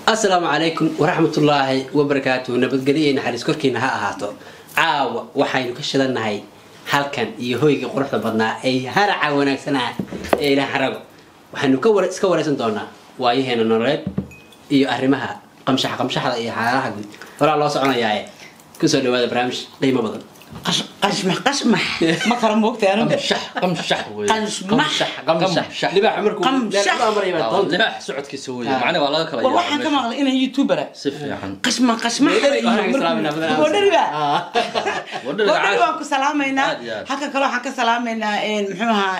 asalaamu calaykum waraxmatullaahi wabarakaatuhu nabadgelyo iyo naxariis korkiina ha ahaato caawa waxaynu ka shidannahay halkan iyo hoyga quruxda badnaa ee haraca wanaagsanaa ee ilaah xarago waxaynu ka war- iska waraysan doonaa waayaheena nololeed iyo arrimaha qamshaxa qamshaxda iyo xaalaha guud horaa loo soconayaaye kusoo dhawaada barnaamij qiimo badan qashmax qashmax ma kala moogtay anigu qamshax qamshax weeye qashmax qamshax libaaxa markuu Qamshax. meel u amraya baa doonta libaax socodkiisa weeye Ah. macnaha waa laga kala war waxaan ka maqlay inaan youtubera si fiican qashma qashmax Waxaan ka salaaminaa badan. godhariba Ah. wadhada godhari waan ku salaamaynaa Aad iyo aad. halka kale waxaan ka salaamaynaa muxuu ahaa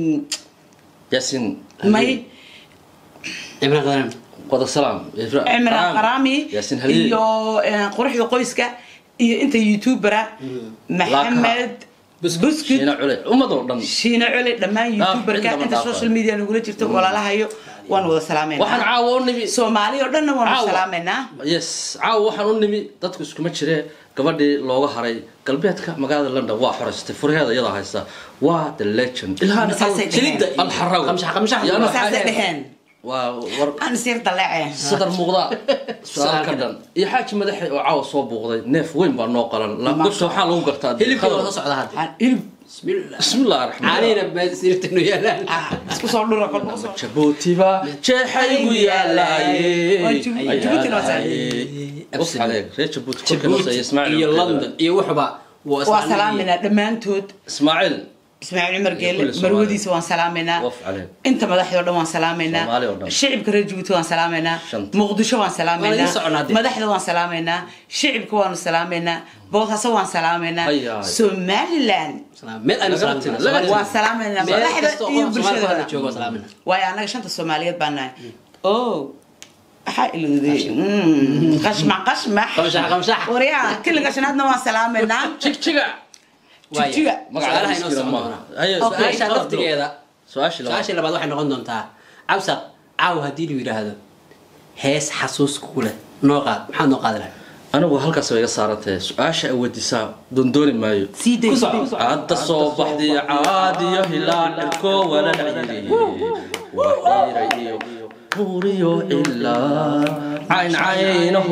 yaasin may cimraan qadaran wada salaam cimraan qaraami yaasin haliil iyo eh, quruxda qoyska iyo inta youtubera maxamed buskut shiina cule ummadoo dhan shiina cole dhammaan Dhaaf, youtuberka inta inta dhaaf. social media nagula jirto walaalahayo waan wada waxaan salaameynaa caawa u nimi soomaali oo dhanna waanu Caawa. salaameynaa yes caawa waxaan u nimi dadku iskuma jiree gabadhii looga haray galbeedka magaalada london waa xoraystay furheeda iyada haysta waa the legend ilhaan Masaasay dheheen. Jilidda iyo alxarago qamshax qamshax Yaa Masaasay saasay dheheen. dheheen waa war aan sir daleece sadar muuqda su-aal ka dhan iyo xaaji madaxe oo caawa soo buuqday neef weyn baa noo qalan gobta waxaa lagu gartaa hilibka waa soo socda hadda hilib bismillah bismillahi raxmaan caanihina beesirtanu yaalaan ah, isku soo dhura kolba usoo jabuutiba jeexaygu yaalaaye Waa Jabuuti- Jabuutina waa saaxiib. Waf عليك ريت جبوت كل كلمة زي اسماعيل iyo london iyo wuxuba waa salaameynaa dhammaantood اسماعيل ismaaciil cumar geele Kulli Soomaali. marwadiisa waan salaameynaa وف عليك inta madaxdoo dhan waan salaameynaa Soomaali oo dhan. shicibka reer jabuuti waan salaameynaa Shanta. muqdisho waan Waa la salaameynaa ii soconaa dee. madaxda waan salaameynaa shicibka waanu salaameynaa boosaaso waan salaameynaa Hayaay. somaliland meel aynu Laga salaam tiro, tirnaa. laga Soomaaliya- waan salaameynaa meel madaxda kasta oo iyo qof Soomaali ku hadla bulshadooda joogo waa salaaminaa. waayo annaga shanta soomaaliyeed baan nahay o waxaa ilowday Mm, qashmax qashmax Qamshax, qamshax. waryaa kiliga shanaadna waan salaameynaa تشيك تشيك Waaya. Jigjiga. Su'aalaha inoo socon doona. هيا Okay. Su'aasha laftigeeda سؤال su-aashii labaad waxay noqon doontaa cabsaq caaw haddii lu yidhaahdo hees xasuus ku leh noo qaad maxaad noo qaadi lahay anigu halkaas way iga saarantay su-aasha ay weydiisaa doondooni maayo sii day cadda soo baxday caadiyo hilaacilko wala dhaciri waxiira iyo buuriyo ilaa cayn caynaho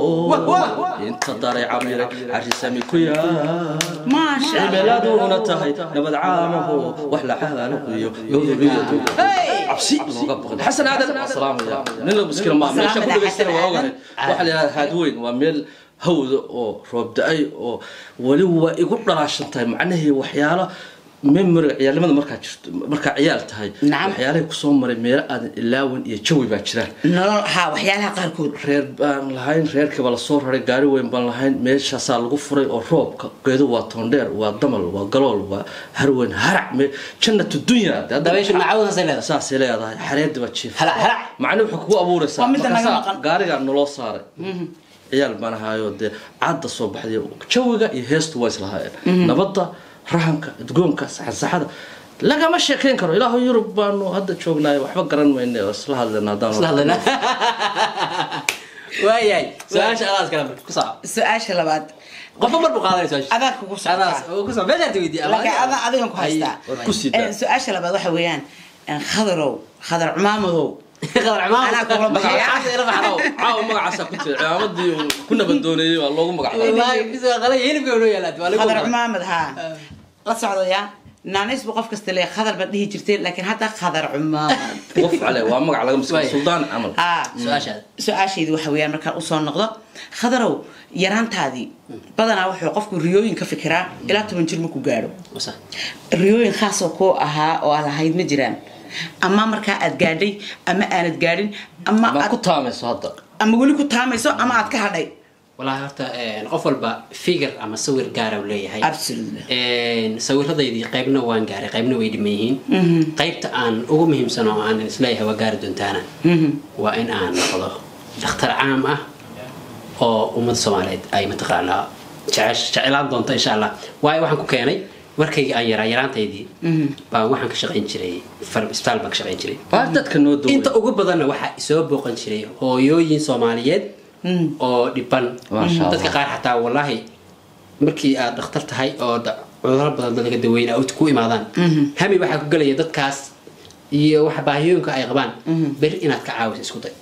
inta daray cabiray carisami ku yaa maasha Allah. cimiladuna tahay nabad caamaho wax la xalaalayo yoduriyadu cabsi looga baqan xasan aadan salaamaya nin la muskila ma meesha ku dhageystana waa ogahay waxa la yidhahda haadweyn waa meel hawda oo roob da-ay oo weli waa igu dhalaashan tahay macnahii waxyaalo memoriga ciyaalnimada markaa jirto markaa ciyaal tahay Nacam. waxyaalahay kusoo maray meelo aadan ilaawan iyo jawi baa jiraan nolol haa waxyaalaha qaarkood reer baan lahayn reerkiiba lasoo raray gaari weyn baan lahayn meeshaasaa lagu furay oo roobka geedu waa toondheer waa damal waa galool waa harweyn harac me jannatu dunya dee hadda- dabayshu macawdaasay leedahay saasay leedahay xareedi baa jiif halac halac macni wuxuu kugu abuuraysaa Waa midda naga markaasaa maqan. gaarigaa naloo saaray ciyaal baan ahaayo dee cadda soo baxday jawiga iyo heestu waa islahaayeen nabadda rahanka udgoonka saxasaxada lagama sheekayn karo ilaahu yurub baanu hadda joognaay waxba garan mayne oo isla hadlayna haddaan isla hadlayna waayahay su-aasha adaas kale marka ku soco su-aasha labaad qofba mar buu qaadanay su-aasha adaa kugu adaas socdaa oo ku soco meeshaad weydiiya laakiin adaa adigan ku haystaa war ku sii daa. Eh, su-aasha labaad waxa weeyaan eh, khadarow khadar cumaamadow qadar cumaan Anaa kugula baxaya. Magacaasa ila baxdow. caawa magacaasaa ku jira cimaamadii uu ku nabadooneeyey waa loogu magacaabay wallaahi bisoo qalay hilibka noo yaalaad waa lagu khadar qoray. cumaamad haa la socdaya naanays buu qof kasta leeyahay khadar baad dhihi jirteen laakiin hadda khadar cumaamad waf cale waa magac laga maskay Waay. suldaan camal haa su-aashaada su-aashaydu waxa weeyaan markaan usoo noqdo khadarow yaraantaadii badanaa wuxuu qofku riyooyin ka fikiraa ilaa toban jir markuu gaadho wasa riyooyin khaasoo kuu ahaa oo aad lahayd ma jiraan ama markaa aad gaadhay ama aanad gaadhin ama ma aad ku taamayso hadda ama weli ku taamayso ama aad ka hadhay wallaahi horta eh, qof walba figure ama sawir gaara uu leeyahay absolutely Een, sawiradaydii qaybna waan gaaray qaybna way dhiman yihiin qaybta aan ugu muhiimsan oo aan isleeyahay waa gaari doontaana waa in aan noqdo dhakhtar caam ah oo ummadda soomaaliyeed ay mataqaanaa jecesh- jeclaan doonto insha allah waayo waxaan ku keenay markayga aan yaraa yaraantaydii baan waxaan ka shaqayn jiray far- isbitaal baan ka shaqayn jiray waa dadka noo daway inta ugu badanna waxaa soo booqan jiray hooyooyin soomaaliyeed oo dhiban Masha Allah. dadka qaar xataa wallaahi markii aad dhakhtar tahay oo da- cudurro badan dad laga daweyna oo ku imaadaan hami waxaa ku gelaya dadkaas iyo wax baahiyooyinka ay qabaan beri inaad ka caawiso isku day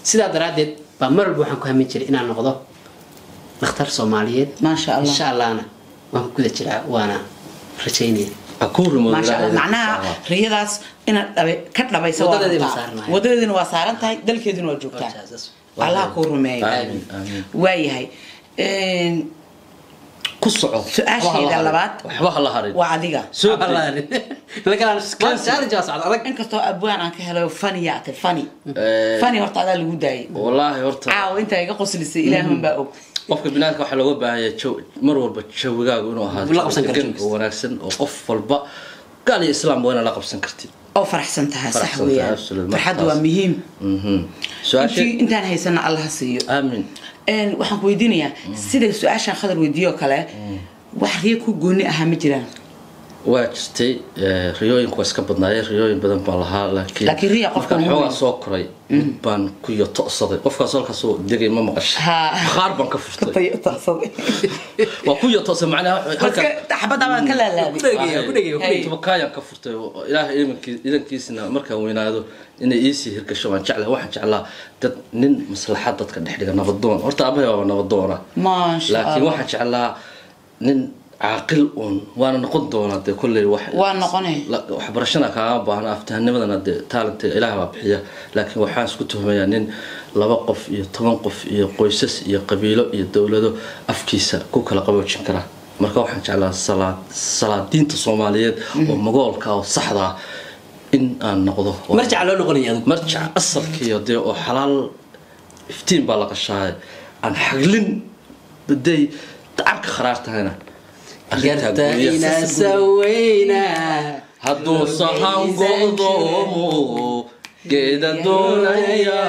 sidaa daraaddeed baa mar walba waxaan ku hamin jiray inaan noqdo dhakhtar soomaaliyeed maasha allah insha allahna waan ku guda jiraa waana rajaynaya ha kuu rimo maasha allah macnaha riyadaas inaad dhabe- ka dhabaysa waa Wadadeedii rabtaa. baan saarnahay. wadadeedina waa saaran tahay dalkeedina waa joogtaa allaha kuu rumeeyo aamin aamin waayahay Een, ku soco su-aashayda labaad waxba ha la harin waa adiga soo deg. inkastoo abwaan aan ka helayo fani yaate fani Eh, fani horta adaa lagu daayay wallaahi horta caawa intaa iga qoslisay ilaahun baa og qofka binaadka waxaa looga baahan yahay jaw- mar walba jawigaagu inuu ahaado La qabsan kartid. degan oo wanaagsan oo qof walba gaal iyo islaam waa inaad la qabsan kartid oo faraxsan tahay sax Faraxsan tahay, weeyaan absolute, farxaddu markaas. waa muhiim Mhm. su-aasha intii intaan haysana allaha siiyo aamin Een, waxaan ku weydiinayaa sida su-aashaan khadar weydiiyo kale wax riyo ku gooni ahaa ma jiraan waa jirtay eh, riyooyinku waa iska badnaayeen riyooyin badan baan lahaa laakiin Laakiin riya qofka markaan muhiim. xoogaa soo koray mid baan ku yoto'saday qofkaas halkaasoo degay ma maqashay Ha. qaar baan ka furtay Tayo taqsaday. waa ku yoto'say macnaha halkan Marka xabaddaa baan ka laalaabay tabakaayaan ka furtay oo ilaahay idankii- idankiisna markaan weynaado inay iisii hirgasho waan jeclaa waxaan jeclaa dad nin maslaxad dadka dhex dhiga nabadoon horta abahay waaba nabadoona maasha laakiin allah waxaan jeclaa nin caaqil uun waana noqon doonaa dee kolley wax waa noqonay la- waxbarashana kaaga baahna aftahanimadana dee taalanta ilaah baa bixiya laakiin waxaan isku tuhmayaa nin laba qof iyo toban qof iyo qoysas iyo qabiilo iyo dowlado afkiisa ku kala qaboojin kara marka waxaan jeclaa salaad salaadiinta soomaaliyeed oo magoolka oo saxda ah in aan noqdo oo- marjaca loo noqonaya adigu marjac asalkiiyo dee oo xalaal iftiin baa la qashaay aan xaglin baday dacarka kharaar tahayna arrintaa garta guryaha- inaa saweyna hadduu sahan godoomo geeda doonaya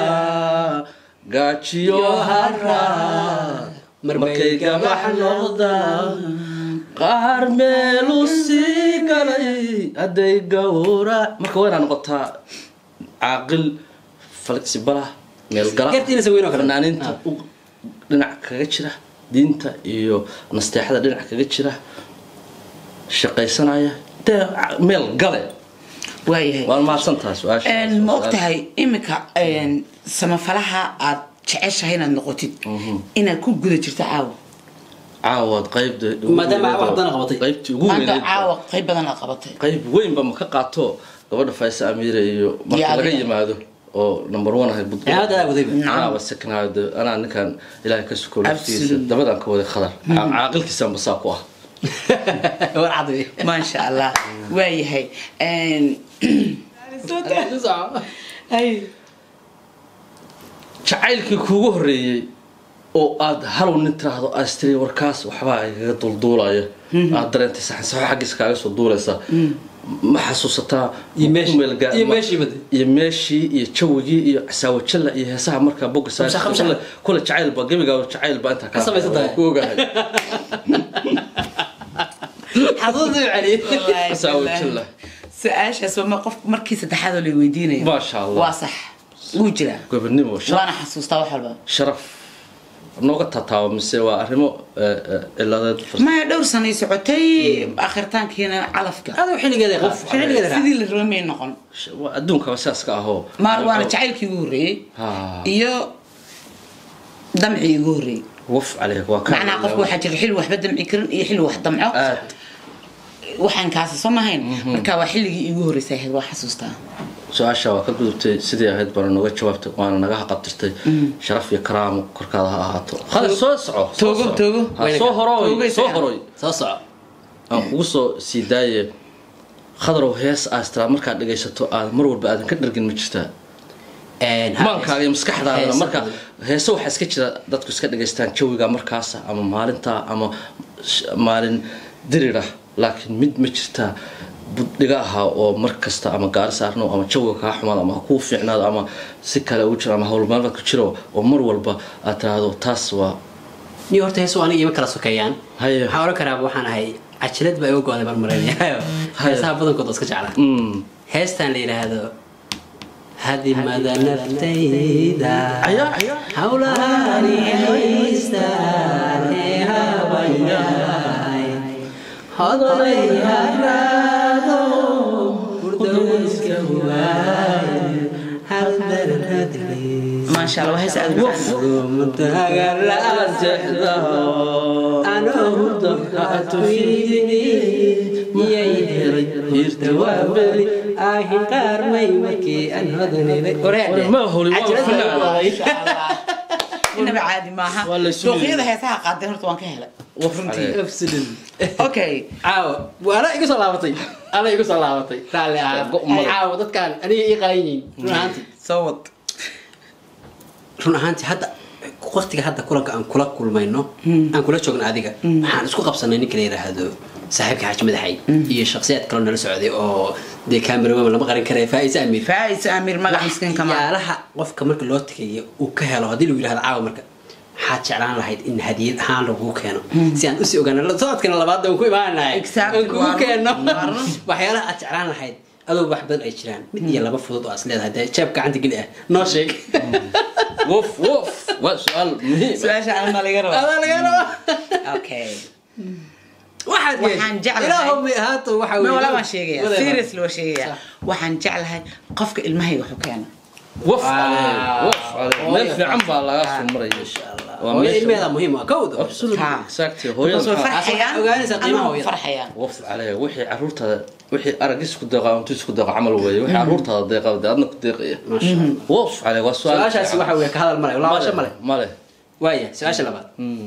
gaajiyo hara markay gabax noqdaan qaar meelu sii galay hadday gawra marka waa inaa noqotaa caaqil flexibalah meelgala Garta inaa saweyna oo kale. fanaaniinta u- dhinac kaga jira diinta iyo nasteexada dhinac kaga jira shaqaysanaya dee meel gale waayahay waan mahadsantahay su-aasha Een, ma ogtahay iminka een, samafalaha aad jeceshahay inaad noqotid inaad ku guda jirto caawa caawaad qaybda Maadaama aad wax badan qabatay. qaybtii ugu maanta weyneyd caawa qayb badan aad qabatay qayb weynba ma ka qaato gabadha faisa amiire iyo marka Iyo laga adiga. yimaado oo number one ahay budgo Aad aad wadayba. anaaba second anaa ninkan ilaahay ka suko laftiisa Absolutely. dabadaan ka waday khadar caaqilkiisaan basaa ku ah war cad wey. maasha allah waayahay Een, Ay. jacaylkii kuugu horeeyey oo aad halow nin tiraahdo astri warkaas waxbaa igaga dulduulaya aad dareentay saxan saxo xaggiisa kaaga soo duulaysa ma xasuusataa Iyo meeshii- ku meelgaa- iyo ma- meeshii bade. iyo meeshii iyo jawigii iyo casaawajalla iyo heesaha markaa boga Khamsa, khamsa. kule jacaylba gebigaa jacaylba intaa Ka samaysan tahay. ku ogahay xasuusta u celiye Wallaahi, casaawajalla su-aashaas waa ma- qof markii saddexaad oo la weydiinayo maasha allah waa sax wuu jiraa gobonimo sharaf waana xasuustaa wax walba sharaf nooga tataabo mise waa arrimo eh, eh, ciladeed fars- maya dhowr sanay socotay akhiritaankiina calafka adoo xilligeeda qaaf xilligeeda raac sidii la rabay may noqon waa adduunkaba sidaas ka ahoo maar waana jacaylkii ugu horreeyey Ha. iyo damcii ugu horreeyey wuf caleyk waa ka macnaha qofku waxaa jira xilli waxba damci karin iyo xilli wax damco aad waxaan kaasi soo mahayn marka waa xilligii iigu horreysay ahayd waa xasuustaa su-aasha waa ka gudubtay sidii ahayd baana nooga jawaabtay waana naga haqabtirtay sharaf iyo karaamo korkaada ha ahaato khadar soo soco soo Toogo, soco. toogo. Ha, soo horoy Toogay soo saca. horoy soo soco aan kugu soo sii daaye khadarow hees aastraa markaad dhegaysato aad mar walba aadan ka dhargin ma jirtaa maankaaga iyo maskaxdaadana Heesa marka badan. heese waxaa iska jira dadku iska dhegaystaan jawiga markaasa ama maalinta ama sh- maalin dirira laakiin mid ma jirtaa buddhiga ahaa oo mar kasta ama gaari saarno ama jawiga kaa xumaado ama ha kuu fiicnaado ama si kale ugu jiro ama howlmaalmeed ku jiro oo mar walba aad tiraahdo taas waa niyo horta heesu aniga ima kala sokeeyaan Haye. waxaan oran karaa waxaan ahay cajalad baa iga go-day marmareynaya heesaha badankood oo iska jeclaa mm, heestan la yidhaahdo hadimada naftayda Ayaa, ayaa. hawlaani haystaan ee habayaay hodanay haraado hurdowska waay maasha allah waa hees aad u macaan. Ma holi, waa fanaan. inaba caadi maaha Waa la isu suuqyada leeyahay. heesaha qaadeen horta waan ka helay Runtii. okay caawa waana igu soo laabatay ana igu soo laabatay raalli ahaa caawa dadkaan aniga ii qalan yihiin run ahaantii soo wad run ahaantii hadda waqtiga hadda kulanka aan kula kulmayno aan kula joogno adiga waxaan isku qabsanay ninka la yidhaahdo saaxiibka xaaji madaxay iyo shakhsiyaad kaloo nala socday oo dee kaamirawoman lama qarin karaya faa'isa amiir faa'is amir magac miskiin kama waxyaalaha qofka marka loo tagayo uu ka helo haddii lagu yidhahdo caawa marka waxaad jeclaan lahayd in hadiyad ahaan lagugu keeno si aan usii ogaano socodkana labaad aan ku imaanahay Exactly, aan kugu waa run, keeno waa run. waxyaalaha aad jeclaan lahayd adoo wax badan ay jiraan mid iyo laba fudud oo as leedahay dee jeeb gacanta geli ah noo sheeg Wof, wof. Waa su'aal muhiim ah. su-aasha anna laga rabo adaa laga raba okay waxaad Waxaan jeclahay- ilaahu may ahaato waxa ma weeye- wala waan sheegaya whatever. seriously waan sheegaya waxaan jeclahay qofka ilmahayga waxu keena Wof Wow. calee, wof calee. Meel Hooyo fiican baa laga Ah. soo maraya. Insha Allah. Waa Hooyo meesha- ilmeeda muhiim ah kowda Absolutely, Ha. exactly. because way Hooyada- farxayaan ogaanaysaa qiimaha anaa hooyada. farxayaan wof calee, wixii carruurtaada wixii arag isku deeqa intuu isku deeqa camal weeye wixii carruurtaada deeqa dee adna ku deeqaya Masha Allah. wof calee waa su'aal su-aashaasi fiican. waxa weeye ka hadal male laabasho male male waaya su-aasha labaad Mm.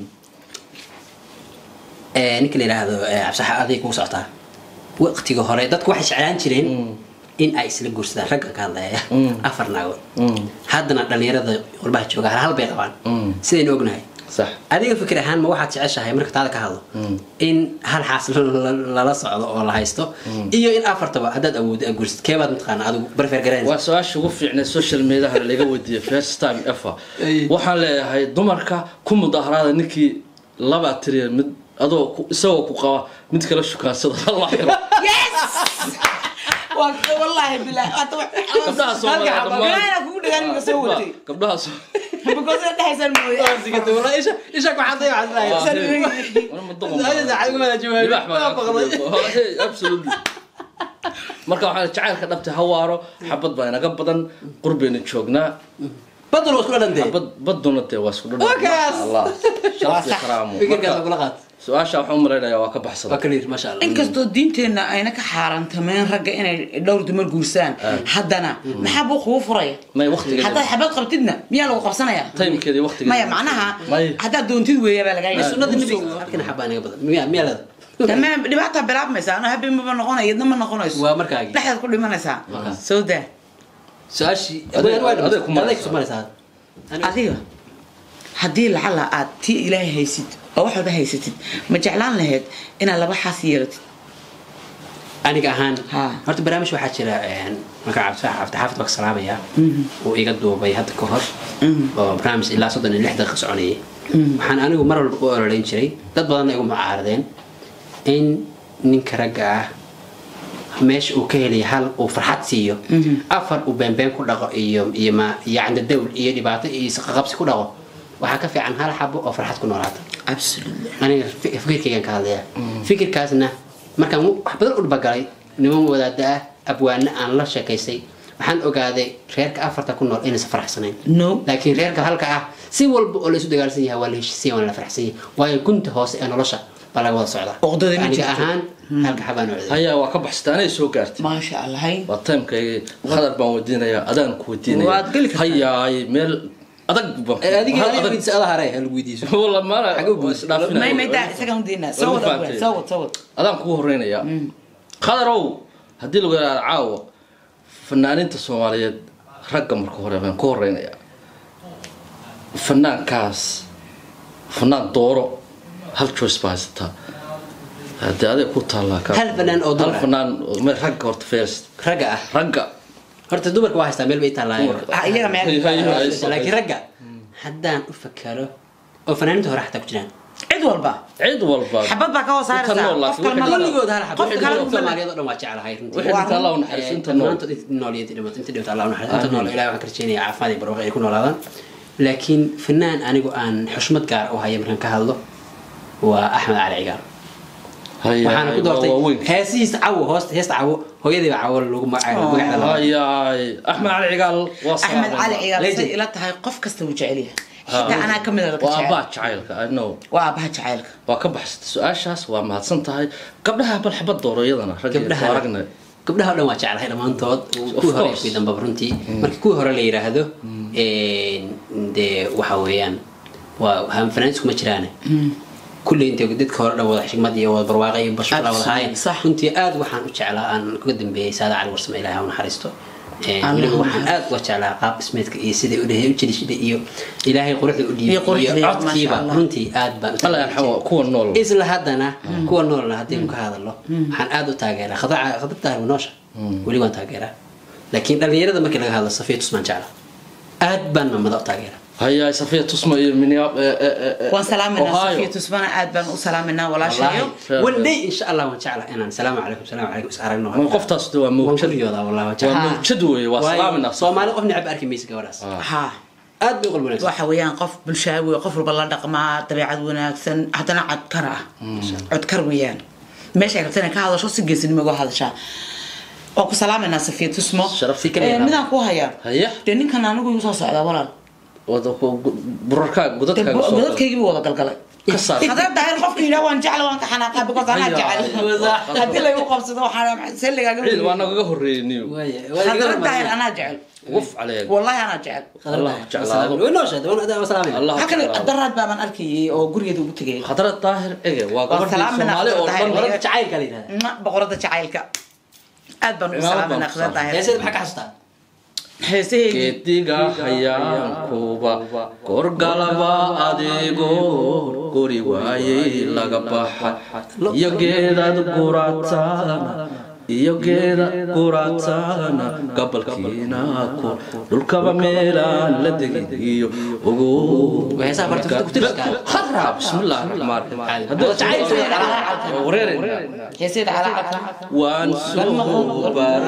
ee, ninka la yidhaahdo ee, cabsaxa aday kugu socotaa waqtiga hore dadku waxay jeclaan jireen in ay isla guursadaan ragga ka hadlaya Mm. afar naagood Mm. haddana dhalinyarada qurbaha jooga hal hal bay qabaan Mm. sidaynu ognahay sax adiga fikir ahaan ma waxaad jeceshahay marka taada ka hadlo Mm. in hal xaas la- la- lala socdo oo la haysto iyo in afartaba haddaad awooddo aad guursid keebaad mataqaana adigu barfeer garanaysa waa su-aasha ugu fiicnay social mediaha laga weydiiyey first time ever Ay. waxaan leeyahay dumarka ku mudaharaada ninkii laba tiriya mid adoo ku- isagoo ku qaba mid kala shukaansada halla xiro yes waa wallahi bilaa hada gabdhaha Soomaaliya dhammaan- bilaana kugu dhagaan ninka soo watay gabdhaha Soo- because ay dhahaysaan mooye Wala ma doqon baa. Libaax baa Hey, absolutely. marka waxaa jacaylka dhabta hawaaro xabad baa inaga badan qurbayna joognaa badal waa isku dhadhantee xabad baduna dee waa isku dhadhan Wakaas. Masha Allah. sharaf iyo karaamo fikirkaas Marka, kula qaat su-aasha waxaan u malaynayaa waa ka waa baxsada kaliir maasha allah inkastoo diinteenna ayna ka xaaraantameen ragga inay dhowr dumar guursaan haddana maxaa buu kugu furaya may waqtigeeda haddaad xabad qabtidna miyaa lagu qabsanaya timekeeda iyo waqtigeeda maya macnaha May. haddaad doontid weeya baa lagaa Ee, yahay sunnada nabiga halkana xabaa inaga badan miyaa miyaa leeda tamam dhibaata bilaabmaysa ano habeen maba noqonaya idna ma noqonayso waa markaagi dhexdaad ku dhimanaysaa soo daa su-aashii Adeeg- waa dhamaysay. adeeg ku maraysaa. adeeg ku maraysaa adiga haddii lacala aad tii ilaahay haysid oo wax walba haysatid ma jeclaan lahayd inaad laba xaas yeelatid aniga ahaan Ha. horta barnaamij waxaa jira een, marka cabdifax cabdixaafid baa ka salaamaya uu iga duubay hadda ka hor oo barnaamij ilaa soddon iyo lix daqiiqa soconayay waxaan anigu mar walba u ololeyn jiray dad badanna igu mucaaradeen in ninka ragga ah meesha uu ka helaya hal uu farxad siiyo afar uu beenbeen ku dhaqo iyo iyo ma iyo candadawl iyo dhibaato iyo isqaqabsi ku dhaqo waxaa ka fiican hal xabo oo farxad ku noolaata absolutely aniga fi- fikirkaygan ka hadlaya fikirkaasna markaan wax badan u dhabagalay niman wadaada ah abwaana aan la sheekaystay waxaan ogaaday reerka afarta ku nool inaysan faraxsanayn no laakiin reerka halka ah si walba oo laysu dagaalsan yahay waa la heshiisiya waa la faraxsan yahay waayo gunta hoose ee nolosha baa laga wada socdaa Uqdada ma aniga jirto. ahaan halka xabaan ocday hayaa waa ka baxsatay anay soo gaartay maasha allah hay waa timekayga khadar baan weydiinayaa adaan ku weydiinaya Waad geli kartaa. hayaay meel adag baan adiga hal adiga adag weydiisa ada hare hal weydiiso wala maala Xagee buu- isdhaafinaya. may may daa isagaan diinaa Waa soo ma wad fahamtay? abwaan, soo wad soo wad adaan kugu horeynayaa khadarow haddii lagu yidhahdo caawa fanaaninta soomaaliyeed ragga marka hore baan ku horeynayaa fanaankaas fanaan dooro hal choice baa haysataa haddii aday ku taallaa ka Hal fanaan oo dumar hal ah? fanaan oo- me- ragga horta first ragga ah ragga horta dumarka waa haystaa meel bay taallaayo Dumarka. Ah, iyaga meel Hay- hay- hay- laakiin ragga haddaan u fakaro oo fanaaniinta hore xataa ku jiraan cid walba cid walba xabad baa ka hoos Inta saaraysaa nool qof laakiin kale ma wixii laga kulligood hal xabo qof kale dadka ma laga Soomaaliyeed oo dhan waa jeclahay runtii wixii dhinta allah u Eh, naxariiso inta nool dhammaantood inta nool iyo inta dhimato inta dhimata allah u naxariiso inta nool ilaahay waxaan ka rajeynayaa caafimaad iyo barwaaqo ay ku noolaadaan laakiin fanaan anigu aan xushmad gaar u haya markaan ka hadlo waa axmed cali cigaal Haya, waxaana ku waa doortay waaweyn. heesihiisa cawo hoosta heesta cawo hooyadiiba cawo lagu magacaabo magaceeda loo hayaay axmed cali cigaal waa axmed cali cigaal Legend. say ila tahay qof kasta wuu jecel yahay xitaa anaa ka mid a laga waa jecel abbaa jacaylka i know waa aabaha jacaylka waa ka baxsatay su-aashaas waa mahadsan tahay gabdhaha bal xabad dooro iyadana ragga gabdhaha soo aragnay gabdhaha o dhan waa jeclahay dhammaantood kuwii hore course. kuwii dambaba runtii marka kuwii hore la yidhaahdo dee waxa weeyaan waa fanaaniis kuma jiraan kulley intay dadka hore dhan wada xigmad iyo wada barwaaqo iyo bashbala wada haayeen Sax. runtii aad waxaan u jeclaa aan kaga dambeeyey saada cali warsame ilaahay ha u naxariisto Een, Amiin. weliba waxaan aad uga jeclaa qaab dhismeedka iyo siday u dhehe u jirishiday iyo ilaahay quruxda u Iyo dhiibay quruxda, iyo maasha codkiiba Allah. runtii aad baan u alla jeclaa. yarxamo kuwa nool isla haddana kuwa noolna haddaynu ka hadalno waxaan aad u taageeraa khadra- khadratahay noosha weli waan taageeraa laakiin dhalinyarada markii laga hadlo safiya tusmaan jecla aad baan mamada u taageeraa hayaay safiya tusma iyo miniab waan salaaminaa Ohio. safiya tusmana aad baan u salaaminaa walaashayo wallaahi one day insha allah waan jecla inaan salaamu calaykum salaamu calaykum is aragno ma qoftaas de waa waan mawjad kuriyoodaa wallahi waan waa jecla mawjad weeye waa Waayo, salaaminaa soomaali qof necab arki maysa gabadhaas ha aad bay u qalbi wanaagsan waxa weeyaan qof bulshaawi qof walba la dhaqmaa dabeecad wanaagsan haddana codkar ah codkar weeyaan meesha ay rabta inay ka hadasho si geesinimo uga hadashaa waan ku salaaminaa safiya tusmo Sharaf si kale Eh, yaraa. midaan ku hayaa Haya. dee ninkan anigu igu soo socdaa walaal wada burarkaa Dee godadkaaga go- soo godadkaygii wada galgalay ka saar haddana daahir qofka yidhaa waan jecla waan ka xanaaqaa because anaa Haya. jecel haddii laygu qabsado waxaan selligaaga ciid waa nagaga horreeyey niyo Waaye, waa haddana gabar daahir badan. anaa jecel wuf caleeg wallahi anaa jecel Allah jeclaado way nooshahay waan waan salaamayna allah halkan jeclaado daraad baabaan arkayay oo gurigeeda ugu tegay khadra daahir ege waa gabadhii salaaminaa soomaali oo Khadra dhan Daahir. warada jacaylka la yidhahda Ma, boqorada jacaylka aad baan ugu Cimaamad salaaminaa baan ku khadra daahir heesada maxaa ka xasuustaa heesaheedii geediga hayaankuba korgalaba adigoo guri waayey laga baxa iyo geedad guraataana iyo geeda guraataana gabalkiina ku dhulkaba meelaan la degin iyo ugu Waa heesaha barta ku tirska. khadra bismillaahi raxmaan Caadi. raxiim wareerayna heesaheeda calaacalka waan soo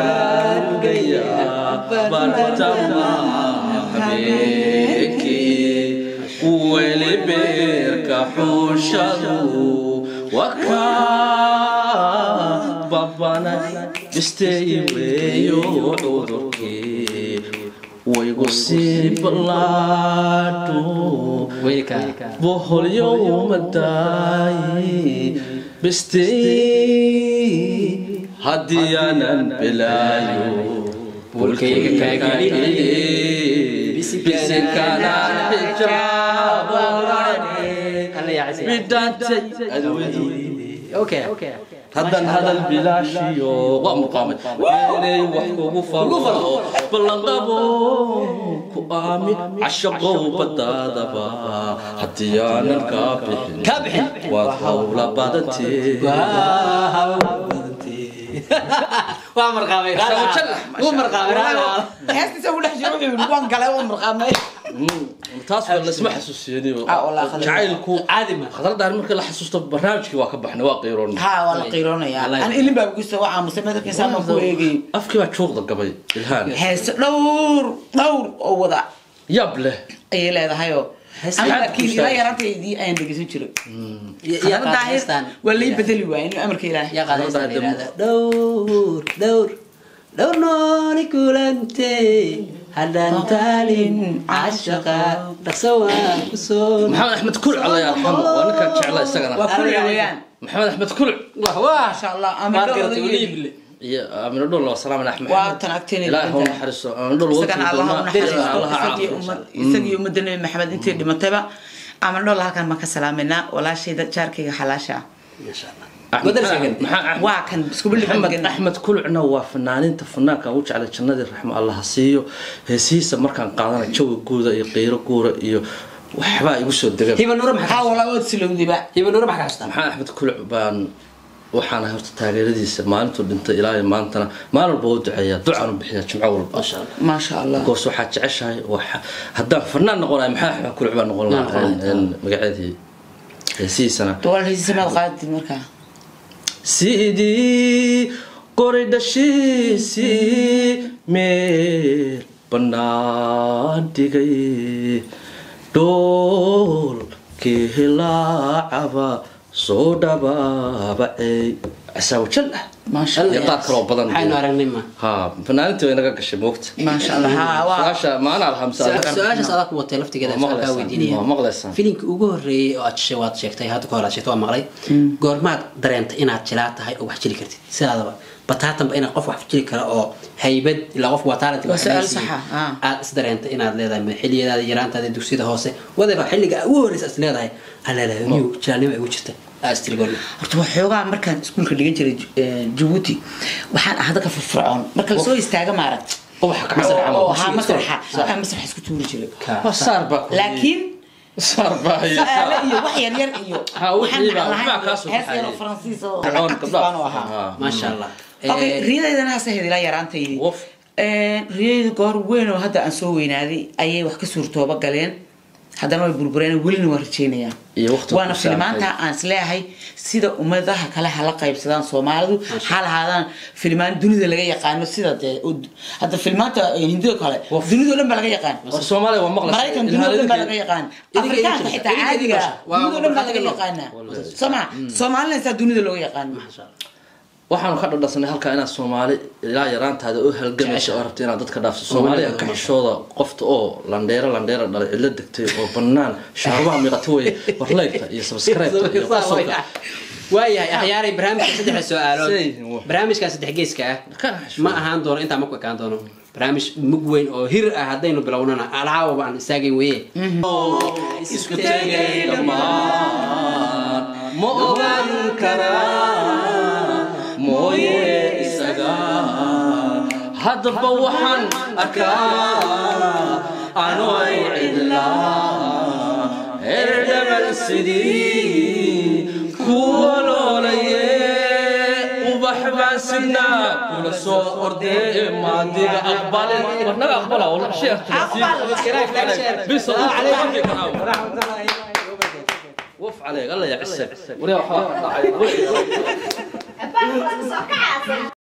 baraargayaa bartama habeenkii weli beerka xuushadu wakaa babanay bistay weeyo cudurkii waygu sii ballaadho weylka boholyowmadaayi bistay haddii aanan bilaayo Bulkayga kaageliye, bisinkanaan xijaabane Alla yaa casiya. bidhaantay adwadii okay haddan hadal bilaashiyo waa muqaamay inay wax kugu falo ballanqabo ku aamin cashaqow badaadaba haddii aanan kaa bixin Kaa bixin. waad hawla badantee waa marqaamay wuu marqaamay heestiisa ugu dhex jiro wuxuu yidhi waan galay waan marqaamay taas waa lasma xasuusiyaniyo Ah, wallaahi khadra. jacaylku caadi ma khadradaan markii la xasuusto barnaamijkii waa ka baxnay waa qiiroon ha waa la qiiroonayaa Wallahi. an ilin baa gusta waa aamusay madalkiisa ma ku eegay afkii baa juuqda gabay ilhaan heese dhowr dhowr oo wada yab leh ayay leedahayoo Hees- aniga maxaad laakiin guustaa? ilaa yaraantaydii ayaan dhegeysan jiray yaa Khadra qaad daahir heestaan waa lay bedeli waaya inuu amarka ilaahay yaa qaad heestaan la yidhahda dhowr dhowr dhowr nooli kulante haddaan taalin cashaqa dhaqso waan ku soo maxamed axmed kulc alla yarxamo waa ninkaan jecla isagana waa kulli weeyaan maxamed axmed kulc wah wah maasha allah maad garatay amindhool waliible iyo amino dhul waa salaam axmed waa tan agteena ilaahay ha u naxariisto amino dhul isagana allah u naxariisto allaha isagii caafiyo ummad- isagii ummadda nebi maxamed intii dhimatayba amindhool halkan baan ka salaaminaa walaashayda jaarkayga xalaasha ah masha allah madarsagan waa kan isku bildhig maxamed axmed kulcna waa fanaaninta fanaanka ugu jeclay jannadii raxmo allah ha siiyo heesihiisa markaan qaadana jawi guuda iyo qiiro guura iyo waxbaa igu soo dega hiba nuura maxaa haa walaa waad silowdiba hiba nuura maxaa ka xasuustaa maxamed axmed kulc baan waxaana horta taageeradiisa maalintuu dhintay ilaa iyo maantana maalin walba u duceeyaa ducaan u bixiyaa jimco walba masha allah maasha allah goos waxaad jeceshahay waxa haddaan fanaan noqonayo maxamed axmed kulc baan noqon lahaa magaceedii heesihiisana walaal heysiisa maad qaadid markaa sidii qori dhashiisii meel bannaan dhigay dhoolkii hilaacaba soo dhabaabacey casaawajal ah maasha allah iyo qaar kaloo badan waxaynu aragnay ma ha fanaanintii way naga gashay moogta maasha allah ha waa su-aasha maana alhamsa su-aashaas adaa ku watay laftigeeda Waa kaa maqlaysaan. weydiinaya Waa maqlaysaan. filimka ugu horeeyey oo aad shishay waad sheegtay hadda ka hor aad sheegtay waa maqlay goormaad dareentay inaad jilaa tahay oo wax jili kartid sidaadaba bataatanba inaad qof wax jili kara oo haybad ilaa qof waa talent Waa su'aal sax ah, ah. aad is dareentay inaad leedahay ma xiliyadaada yaraantaada dugsiyada hoose wadaba xilliga ugu horeysa is leedahay aleelahay niyu jilaalnimo ay ugu jirta aad istiri goorma horta waxoogaa markaan iskuulka dhigan jiray Ju- eh, jabuuti waxaan ahaa dadka firfircoon marka lasoo istaaga maaragt ubaxa ka masar camal oo ahaa masraxa aan masraxa isku tuuri jiray waa saar baa ku laakiin saar baa iyo su'aale iyo wax yar yar iyo Ha, wixii baa- waxaan waxbaa kaa soo hees yar oo baxayay. faransiis oo Fircoon, active gabdhaha. baan u ahaa Ha. maasha allah okay Eh, riyadeydana hase hedilaa yaraantaydi Woof. riyadeydu goor weyn oo hadda aan soo weynaaday ayay wax ka suurtooba galeen haddana way burbureen welina waa rajeynayaan Iyo waqti waana ku saacay. filimaanta aan isleeyahay sida ummadaha kale hala qaybsadaan soomaalidu ha lahaadaan filimaan dunida laga yaqaano sida dee ud- hadda filimaanta hindida kale Woof. dunidao dhan baa laga yaqaan war soomaaliya waa maqlaysaa maraykan dunidao dhan baa laga yaqaan Idinka idin afrikaanka jirta, xitaa idinka idin caadiga gasha. Waa- dunidao dhan baa laga waa- yaqaanaa soo ma soomaalina saa dunida looga yaqaano Masha Allah. waxaanu ka dhadhasanay halkaa inaad soomaali ilaa yaraantaada oo halgamaysa oo rabta inaad dadka dhaafto soomaaliya ka xishooda qofta oo landheero landheera dhalay cidlo degtay oo banaan shaarubaha miiqata weye warleygta iyo sabskreybta iyo qosolka waayahay akhyaaray barnaamijka saddexda su-aalood Say, wah. barnaamijkan saddex geeska ah Kana xishooda. ma ahaan doono intaa ma ku ekaan doono barnaamij mug weyn oo hir ah haddaynu bilownana alcaawaba aan istaagayn weye isku tegay dhammaan ma ogaan karaa mooye isaga haddaba waxaan arkaa anoy cidlaa herdhaban sidii kuwa noolaye ubax baan sidnaa kula soo ordee maadiga aqbale warnaga aqbala wala sheekh بس الله عليك وف عليك الله يعسك وريا